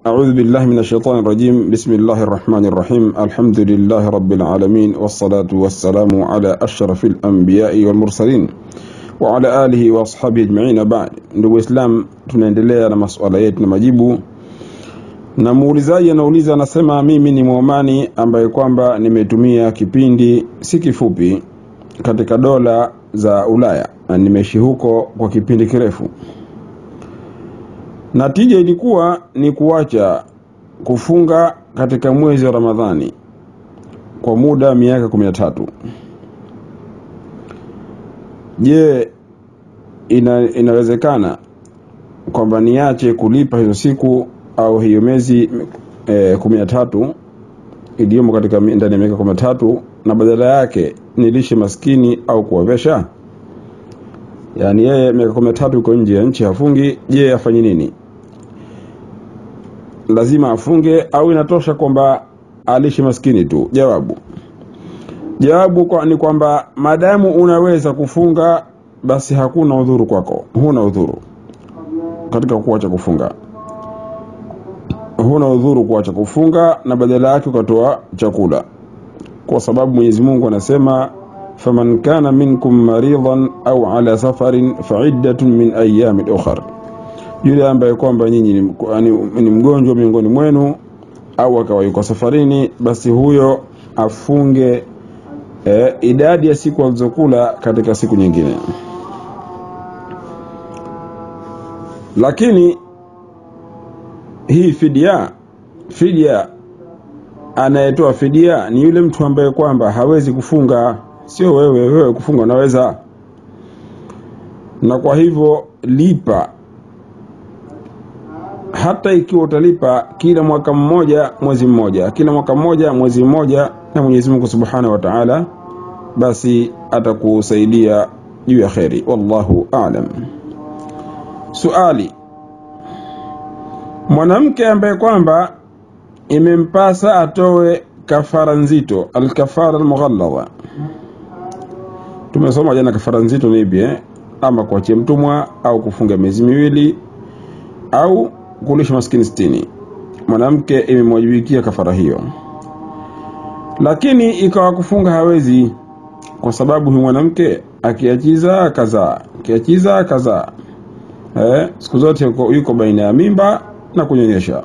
أعوذ بالله من الشيطان الرجيم بسم الله الرحمن الرحيم الحمد لله رب العالمين والصلاة والسلام على أشرف الأنبياء والمرسلين وعلى آله وأصحابه أجمعين بعد ndugu Islam tunaendelea na masuala yetu na majibu na muulizaji anauliza anasema mimi ni muomani ambaye kwamba nimetumia kipindi si kifupi katika dola za Ulaya na nimeishi huko kwa kipindi kirefu Natija ilikuwa ni kuacha kufunga katika mwezi wa Ramadhani kwa muda wa miaka kumi na tatu. Je, ina, inawezekana kwamba niache kulipa hizo siku au hiyo miezi e, kumi na tatu iliyomo katika mi- ndani ya miaka kumi na tatu na badala yake nilishe maskini au kuwavesha? Yaani yeye miaka kumi na tatu yuko nje ya nchi hafungi, je afanye nini? lazima afunge au inatosha kwamba alishe maskini tu? Jawabu, jawabu kwa, ni kwamba maadamu unaweza kufunga basi hakuna udhuru kwako, huna udhuru katika kuacha kufunga, huna udhuru kuacha kufunga na badala yake ukatoa chakula, kwa sababu Mwenyezi Mungu anasema faman kana minkum maridan au ala safarin faiddatun min ayamin ukhar yule ambaye kwamba nyinyi ni, ni, ni mgonjwa miongoni mwenu au akawa yuko safarini, basi huyo afunge eh, idadi ya siku alizokula katika siku nyingine. Lakini hii fidia, fidia anayetoa fidia ni yule mtu ambaye kwamba hawezi kufunga, sio wewe. Wewe kufunga unaweza, na kwa hivyo lipa hata ikiwa utalipa kila mwaka mmoja mwezi mmoja, kila mwaka mmoja mwezi mmoja, na Mwenyezi Mungu Subhanahu wa Ta'ala basi atakusaidia juu ya kheri. Wallahu a'lam. Suali, mwanamke ambaye kwamba imempasa atoe kafara nzito, alkafara almughalladha. Tumesoma jana kafara nzito ni ipi eh? Ama kuachia mtumwa au kufunga miezi miwili au kulisha maskini sitini. Mwanamke imemwajibikia kafara hiyo, lakini ikawa kufunga hawezi, kwa sababu huyu mwanamke akiachiza kazaa, akiachiza kazaa, eh, siku zote yuko, yuko baina ya mimba na kunyonyesha,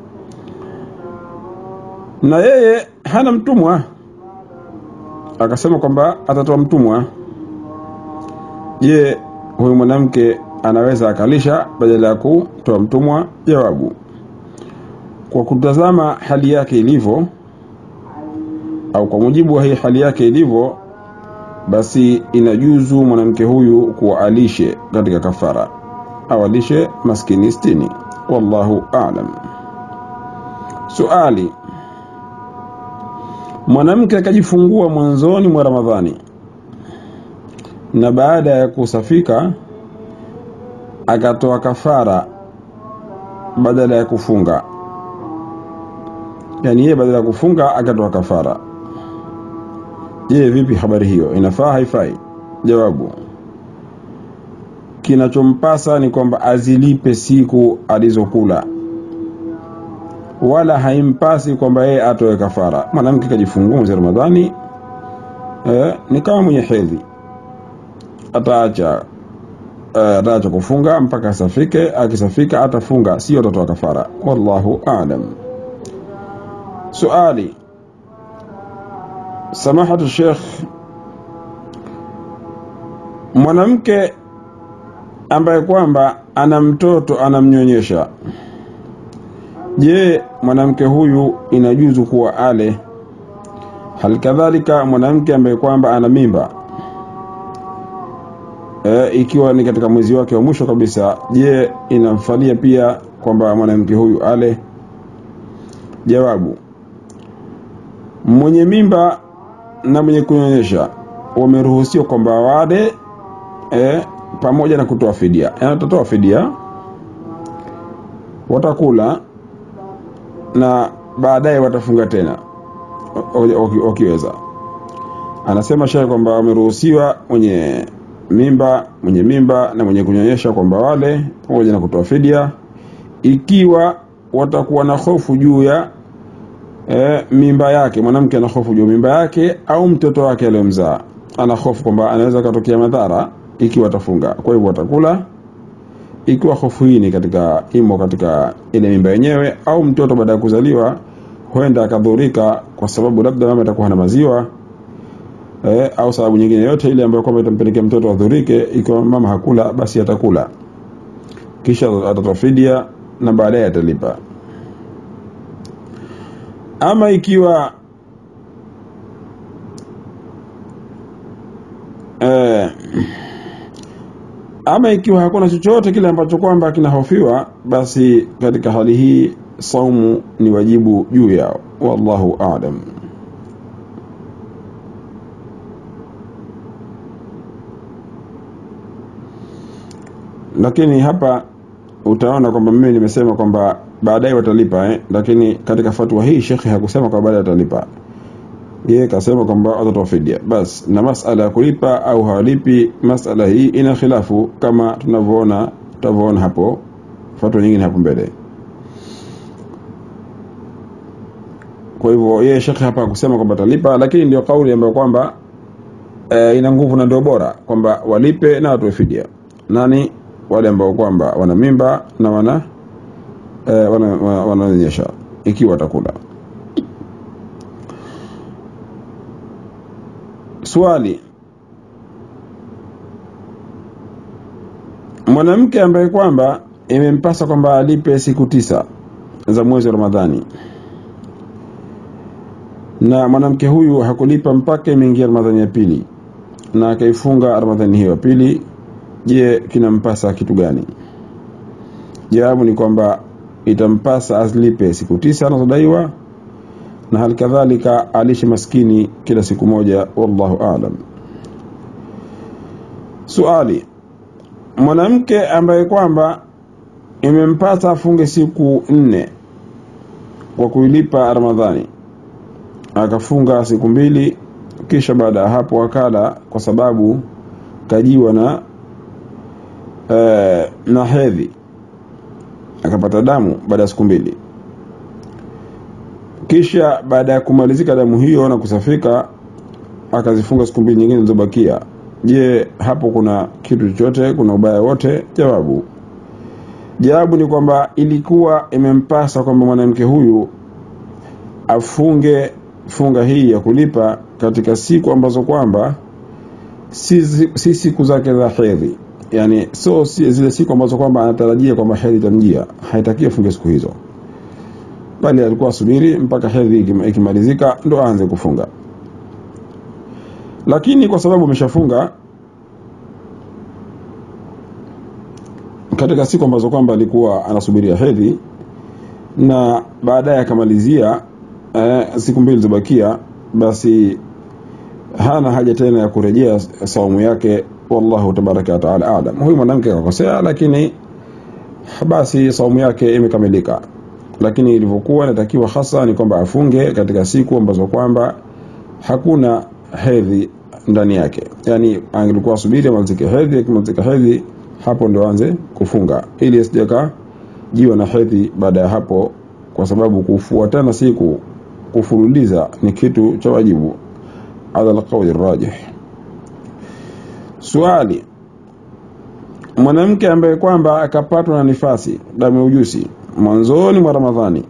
na yeye hana mtumwa, akasema kwamba atatoa mtumwa. Je, huyu mwanamke anaweza akalisha badala ya kutoa mtumwa? Jawabu, kwa kutazama hali yake ilivyo, au kwa mujibu wa hii hali yake ilivyo, basi inajuzu mwanamke huyu kuwa alishe katika kafara au alishe maskini sitini. Wallahu a'lam. Suali, mwanamke akajifungua mwanzoni mwa Ramadhani na baada ya kusafika akatoa kafara badala ya kufunga, yaani yeye badala ya kufunga akatoa kafara. Je, vipi habari hiyo, inafaa haifai? Jawabu, kinachompasa ni kwamba azilipe siku alizokula, wala haimpasi kwamba yeye atoe kafara. Mwanamke kajifungua mwezi wa Ramadhani eh, ni kama mwenye hedhi, ataacha uh, ataacha kufunga mpaka asafike. Akisafika atafunga, sio atatoa kafara. Wallahu a'lam. Suali, samahatu Sheikh, mwanamke ambaye kwamba ana mtoto anamnyonyesha, je, mwanamke huyu inajuzu kuwa ale? Halikadhalika mwanamke ambaye kwamba ana mimba e, ikiwa ni katika mwezi wake wa mwisho kabisa, je, inamfalia pia kwamba mwanamke huyu ale? Jawabu, mwenye mimba na mwenye kunyonyesha wameruhusiwa kwamba wale e, pamoja na kutoa fidia, yaani watatoa fidia, watakula na baadaye watafunga tena wakiweza. Anasema shehe kwamba wameruhusiwa mwenye mimba mwenye mimba na mwenye kunyonyesha kwamba wale pamoja na kutoa fidia ikiwa watakuwa na hofu juu ya e, mimba yake mwanamke ana hofu juu ya mimba yake au mtoto wake aliyomzaa ana hofu kwamba anaweza katokea madhara ikiwa atafunga kwa hivyo watakula ikiwa hofu hii ni katika imo katika ile mimba yenyewe au mtoto baada ya kuzaliwa huenda akadhurika kwa sababu labda mama atakuwa hana maziwa eh, au sababu nyingine yote ile ambayo kwamba itampelekea mtoto adhurike ikiwa mama hakula basi atakula kisha atatoa fidia na baadaye atalipa ama ikiwa eh, ama ikiwa hakuna chochote kile ambacho kwamba kinahofiwa basi katika hali hii saumu ni wajibu juu yao wallahu a'lam lakini hapa utaona kwamba mimi nimesema kwamba baadaye watalipa eh? lakini katika fatwa hii shekhe hakusema kwamba baadaye watalipa yeye kasema kwamba watatoa fidia bas na masala ya kulipa au hawalipi masala hii ina khilafu kama tunavyoona tutavyoona hapo fatwa nyingine hapo mbele kwa hivyo yeye shekhe hapa hakusema kwamba atalipa lakini ndio kauli ambayo kwamba e, ina nguvu na ndio bora kwamba walipe na watoe fidia nani wale ambao kwamba wana mimba na wana e, wananyonyesha wana ikiwa watakula swali mwanamke ambaye kwamba imempasa kwamba alipe siku tisa za mwezi wa ramadhani na mwanamke huyu hakulipa mpaka imeingia ramadhani ya pili na akaifunga ramadhani hiyo ya pili je kinampasa kitu gani jawabu ni kwamba itampasa azlipe siku tisa anazodaiwa na hali kadhalika alishe maskini kila siku moja wallahu aalam suali mwanamke ambaye kwamba imempasa afunge siku nne kwa kuilipa ramadhani akafunga siku mbili kisha baada ya hapo akala kwa sababu kajiwa na e, na hedhi akapata damu baada ya siku mbili kisha baada ya kumalizika damu hiyo na kusafika akazifunga siku mbili nyingine zilizobakia je hapo kuna kitu chochote kuna ubaya wote jawabu jawabu ni kwamba ilikuwa imempasa kwamba mwanamke huyu afunge funga hii ya kulipa katika siku ambazo kwamba si, si siku zake za hedhi yani so si zile siku ambazo kwamba anatarajia kwamba hedhi itamjia haitaki afunge siku hizo bali alikuwa asubiri mpaka hedhi ikimalizika ndo aanze kufunga lakini kwa sababu ameshafunga katika siku ambazo kwamba alikuwa anasubiria hedhi na baadaye akamalizia eh, siku mbili zibakia basi hana haja tena ya kurejea saumu yake wallahu tabaraka wataala alam huyu mwanamke akakosea lakini basi saumu yake imekamilika lakini ilivyokuwa inatakiwa hasa ni kwamba afunge katika siku ambazo kwamba hakuna hedhi ndani yake yani angelikuwa asubiri amalizike hedhi akimalizika hedhi hapo ndo aanze kufunga ili asijaka jiwa na hedhi baada ya hapo kwa sababu kufuatana siku kufululiza ni kitu cha wajibu ala alqauli rajih swali mwanamke ambaye kwamba akapatwa na nifasi damu ya ujusi mwanzoni mwa ramadhani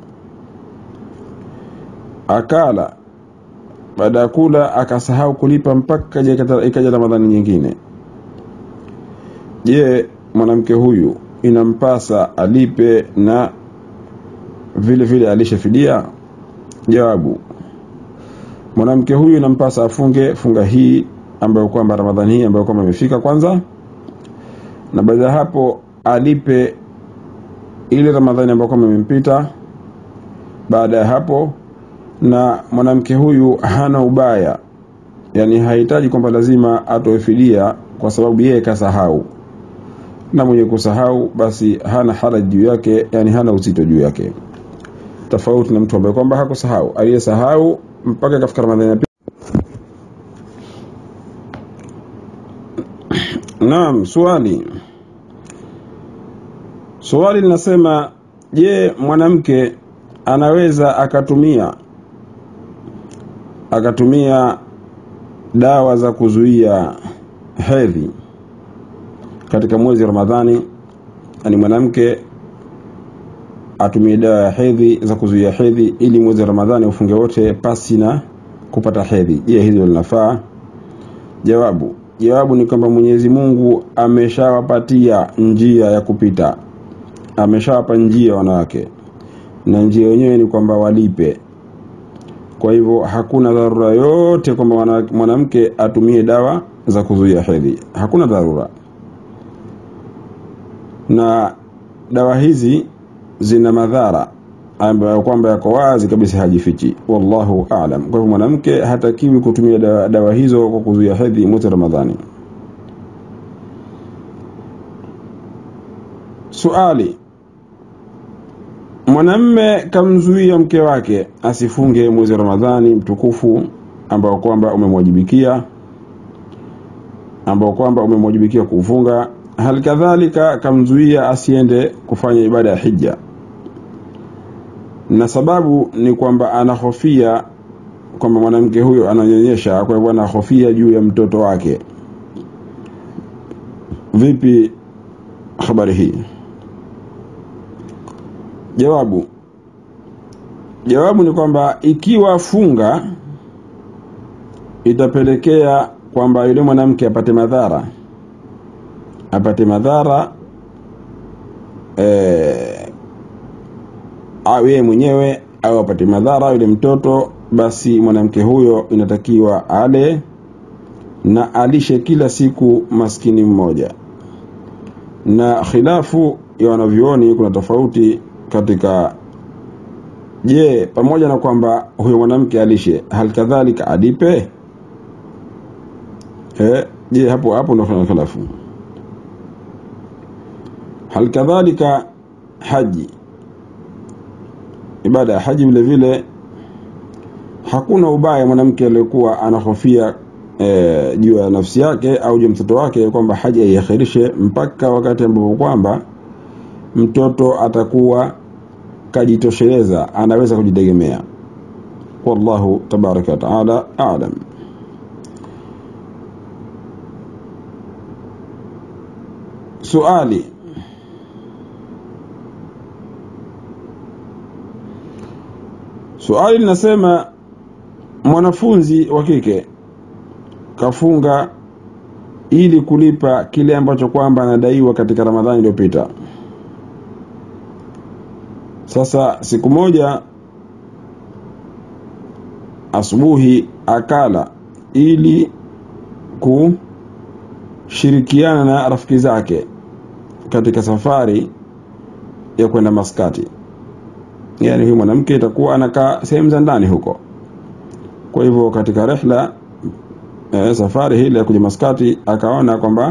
akala baada ya kula akasahau kulipa mpaka ikaja ramadhani nyingine je mwanamke huyu inampasa alipe na vile vile alishe fidia jawabu mwanamke huyu inampasa afunge funga hii ambayo kwamba ramadhani hii ambayo kwamba imefika kwanza na baada ya hapo alipe ile ramadhani ambayo kwamba imempita baada ya hapo na mwanamke huyu hana ubaya yani hahitaji kwamba lazima atoe fidia kwa sababu yeye kasahau na mwenye kusahau basi hana haraji juu yake yani hana uzito juu yake tofauti na mtu ambaye kwamba hakusahau aliyesahau mpaka ikafika ramadhani ya pili naam swali swali linasema je mwanamke anaweza akatumia akatumia dawa za kuzuia hedhi katika mwezi Ramadhani ani mwanamke atumie dawa ya hedhi za kuzuia hedhi ili mwezi Ramadhani ufunge wote pasi na kupata hedhi je hilo linafaa jawabu jawabu ni kwamba Mwenyezi Mungu ameshawapatia njia ya kupita ameshawapa njia wanawake na njia yenyewe ni kwamba walipe kwa hivyo hakuna dharura yote kwamba mwanamke atumie dawa za kuzuia hedhi hakuna dharura na dawa hizi zina madhara ambayo kwamba yako wazi kabisa hajifichi wallahu aalam kwa hivyo mwanamke hatakiwi kutumia dawa, dawa hizo kwa kuzuia hedhi mwezi ramadhani suali mwanamme kamzuia mke wake asifunge mwezi ramadhani mtukufu ambao kwamba umemwajibikia ambao kwamba umemwajibikia kuufunga hali kadhalika kamzuia asiende kufanya ibada ya hija na sababu ni kwamba anahofia kwamba mwanamke huyo ananyonyesha kwa hivyo anahofia juu ya mtoto wake vipi habari hii jawabu jawabu ni kwamba ikiwa funga itapelekea kwamba yule mwanamke apate madhara apate madhara eh, au yeye mwenyewe au apate madhara yule mtoto basi mwanamke huyo inatakiwa ale na alishe kila siku maskini mmoja na khilafu ya wanavyuoni kuna tofauti katika je pamoja na kwamba huyo mwanamke alishe hali kadhalika alipe eh, je hapo hapo ndo kuna khilafu hali kadhalika haji ibada ya haji vile vile hakuna ubaya mwanamke aliyekuwa anahofia e, juu ya nafsi yake au juu ya mtoto wake kwamba haji aiakhirishe mpaka wakati ambapo kwamba mtoto atakuwa kajitosheleza anaweza kujitegemea wallahu tabaraka wataala alam suali suali linasema mwanafunzi wa kike kafunga ili kulipa kile ambacho kwamba anadaiwa katika ramadhani iliyopita sasa siku moja asubuhi akala ili kushirikiana na rafiki zake katika safari ya kwenda maskati yani huyu mwanamke itakuwa anakaa sehemu za ndani huko kwa hivyo katika rehla e, safari hile ya kuja maskati akaona kwamba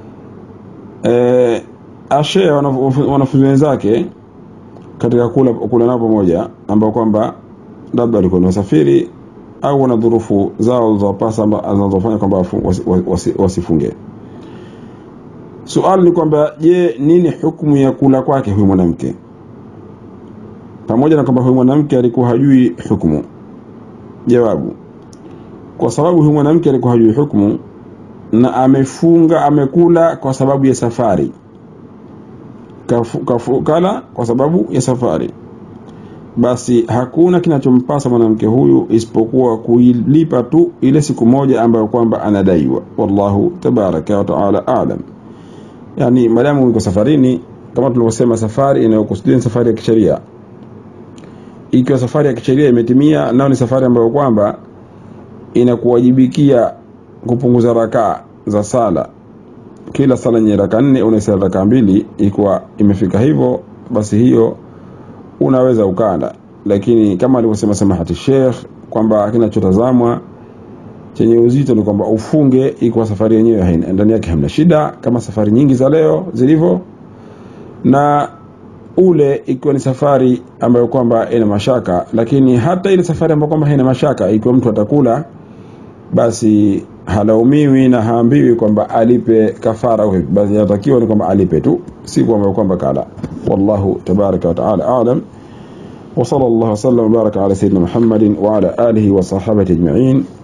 e, ashea wanafunzi wenzake katika kula, kula nao pamoja ambao kwamba labda walikuwa ni wasafiri au wana dhurufu zao zilizowapasa zinazofanya kwamba wasifunge wasi, wasi, wasi suali ni kwamba je nini hukumu ya kula kwake huyu mwanamke pamoja na kwamba huyu mwanamke alikuwa hajui hukumu jawabu kwa sababu huyu mwanamke alikuwa hajui hukumu na amefunga amekula kwa sababu ya safari kafu, kafu, kala kwa sababu ya safari basi hakuna kinachompasa mwanamke huyu isipokuwa kuilipa tu ile siku moja ambayo kwamba anadaiwa wallahu tabaraka wa taala alam yani madamu uko safarini kama tulivyosema safari inayokusudia ni safari ya kisheria ikiwa safari ya kisheria imetimia nao ni safari ambayo kwamba inakuwajibikia kupunguza rakaa za sala kila sala yenye raka nne unaisala raka mbili ikiwa imefika hivyo basi hiyo unaweza ukala lakini kama alivyosema samahati Sheikh kwamba kinachotazamwa chenye uzito ni kwamba ufunge ikiwa safari yenyewe ndani yake hamna shida kama safari nyingi za leo zilivyo na ule ikiwa ni safari ambayo kwamba ina mashaka lakini hata ile safari ambayo kwamba haina mashaka ikiwa mtu atakula basi halaumiwi na haambiwi kwamba alipe kafara basi inatakiwa ni kwamba alipe tu si kwamba kwamba kala والله تبارك وتعالى أعلم وصلى الله وسلم وبارك على سيدنا محمد وعلى آله وصحبه أجمعين